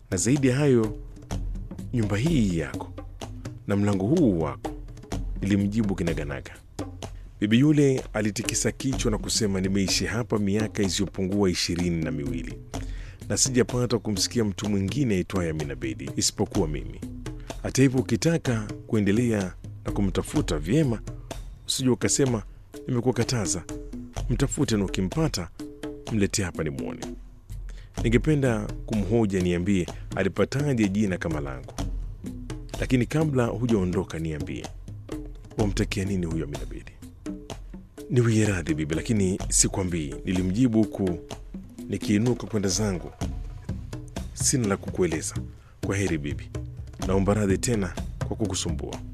na zaidi ya hayo, nyumba hii yako na mlango huu wako, nilimjibu kinaganaga. Bibi yule alitikisa kichwa na kusema, nimeishi hapa miaka isiyopungua ishirini na miwili na sijapata kumsikia mtu mwingine aitwaye Amina Bedi isipokuwa mimi. Hata hivyo, ukitaka kuendelea na kumtafuta vyema, usije ukasema nimekuwakataza. Mtafute na ukimpata mletee hapa nimwone. Ningependa kumhoja, niambie alipataje jina kama langu, lakini kabla hujaondoka, niambie wamtakia nini huyo Amina Bedi? Niwie radhi bibi, lakini sikwambii, nilimjibu huku nikiinuka kwenda zangu. Sina la kukueleza. Kwa heri bibi, naomba radhi tena kwa kukusumbua.